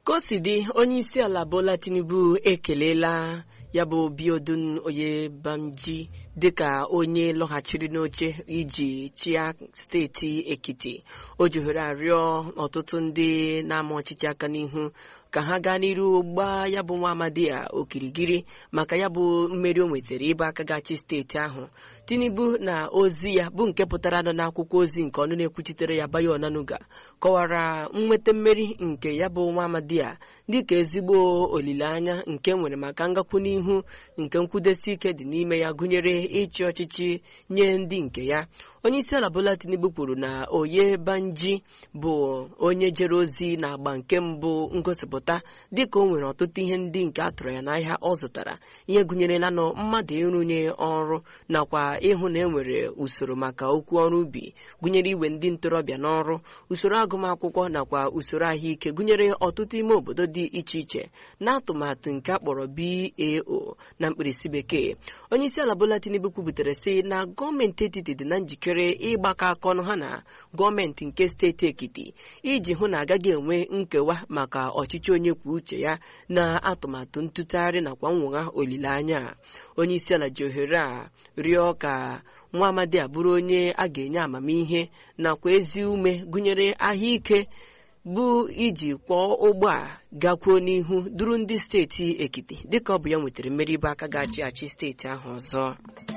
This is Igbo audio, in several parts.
ka o si dị onye isi ala bola tinubu ekelela ya bụ biodun oyebamji dịka onye lọghachiri n'oche iji chịa steeti ekiti o jihere arịọ ọtụtụ ndị na-ama ọchịchị aka n'ihu ka ha gaa n'iru gbaa ya bụ nwa amadi a okirikiri maka ya bụ mmeri o nwetara ịbụ aka gachi steeti ahụ tinubu na ozi ya bụ nke pụtara nọ n'akwụkwọ ozi nke ọnụ na-ekwuchitere ya bayo onanuga kọwara nnweta mmeri nke ya bụ nwa amadi a dịka ezigbo olileanya nke nwere maka ngakwu n'ihu nke nkwụdesi ike dị n'ime ya gụnyere ịchị ọchịchị nye ndị nke ya onye isi ala bola tinubu kwuru na oye banji bụ onye jere ozi na agba nke mbụ ngosipụta dịka o nwere ọtụtụ ihe ndị nke a tụrụ ya n'ahịa ọ zụtara ihe gụnyere lanọ mmadụ ịrụnye ọrụ nakwa ịhụ na enwere usoro maka okwu ọrụ ubi gụnyere iwe ndị ntorobịa n'ọrụ usoro agụmakwụkwọ nakwa usoro ahụike gụnyere ọtụtụ ime obodo dị iche iche na atụmatụ nke a kpọrọ bao na mkpirisi bekee onye isi ala bola tinubu kwubutere sị na gọọmenti etiti dị na njikere ịgbakọ aka ọnụ ha na gọọmenti nke steeti ekiti iji hụ na agaghị enwe nkewa maka ọchịchị onye kwuo uche ya na atụmatụ ntụtụgharị nakwa nnwogha olileanya onye isi ala ji ohere a rịọ ka nwa amadi a bụrụ onye a ga-enye amamihe nakwa ezi ume gụnyere ahụike bụ iji kwọọ ụgbọ a gakwuo n'ihu duru ndị steeti ekiti dịka ọ bụ ya nwetara mmeri ịbụ aka ga-achị achị steeti ahụ ọzọ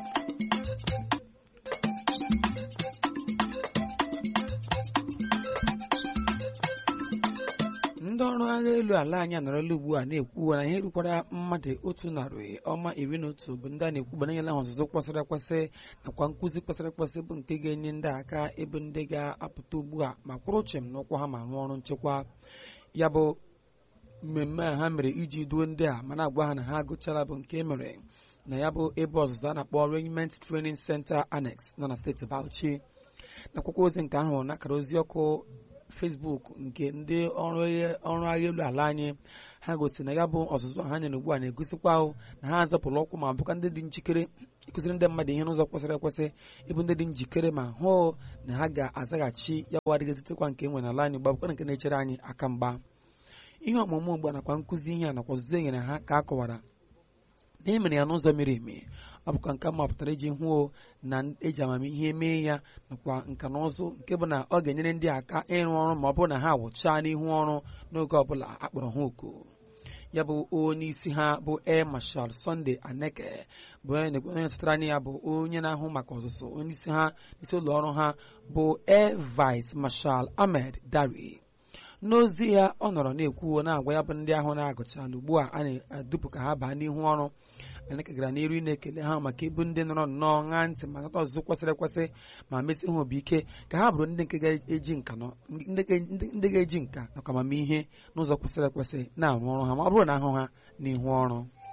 ndị ọrụ agha elu ala anyị anọrọla ugbu a na-ekwu na ihe rukwara mmadụ otu narị ọma iri na otu bụ ndị a na-ekwu banyela ha ọzụzụ kwesịrị ekwesị nakwa nkụzi kwesịrị ekwesị bụ nke ga-enye ndị aka ebe ndị ga-apụta ugbu a ma kwụrụ chịm n'ụkwụ ha ma rụọ ọrụ nchekwa ya bụ mmemme a ha mere iji duo ndị a ma na-agwa ha na ha agụchara bụ nke mere na ya bụ ebe ọzụzụ a na-akpọ Regiment Training Center Annex nọ na steeti Bauchi n'akwụkwọ ozi nke ahụ n'akara ozi ọkụ Facebook nke ndị ọrụ agha elu ala anyị ha gosiri na ya bụ ọzụzụ ha nyere ugbu a na-egosikwa ahụ na ha azọpụrụ ụkwụ ma bụkwa ndị dị njikere ịkụziri ndị mmadụ ihe n'ụzọ kwesịrị ekwesị ịbụ ndị dị njikere ma hụ na ha ga-azaghachi ya bụ adịghị ezitekwa nke enwe n'ala anyị gbabụkwa nke na-echere anyị aka mgba ihe ọmụmụ ugbu a nakwa nkụzi ihe a nakwa ọzụzụ e nyere ha ka a kọwara na emere ya n'ụzọ miri emi ọ bụkwa nke mapụtara iji hụ na eji amamihe mee ya nakwa nka na ụzụ nke bụ na ọ ga-enyere ndị aka ịrụ ọrụ ma ọ bụrụ na ha wụchaa n'ihu ọrụ n'oge ọbụla akpọrọ ha oku ya bụ onye isi ha bụ Air Marshal Sunday Aneke bụ onye sitara anya ya bụ onye na-ahụ maka ọzụzụ onye isi ha isi ụlọ ọrụ ha bụ Air Vice Marshal Ahmed Dari n'ozi ya ọ nọrọ na-ekwu na-agwa ya bụ ndị ahụ na-agụchala ugbu a a na-adụpụ ka ha baa n'ihu ọrụ Aneke gara n'iru ị na-ekele ha maka ịbụ ndị nọrọ nnọọ ṅaa ntị ma nata ọzụzụ kwesịrị ekwesị ma mesi ha obi ike ka ha bụrụ ndị nke ga-eji nka ndị ga-eji nka nakwa amamihe n'ụzọ kwesịrị ekwesị na-arụ ọrụ ha ma ọ bụrụ na ahụ ha n'ihu ọrụ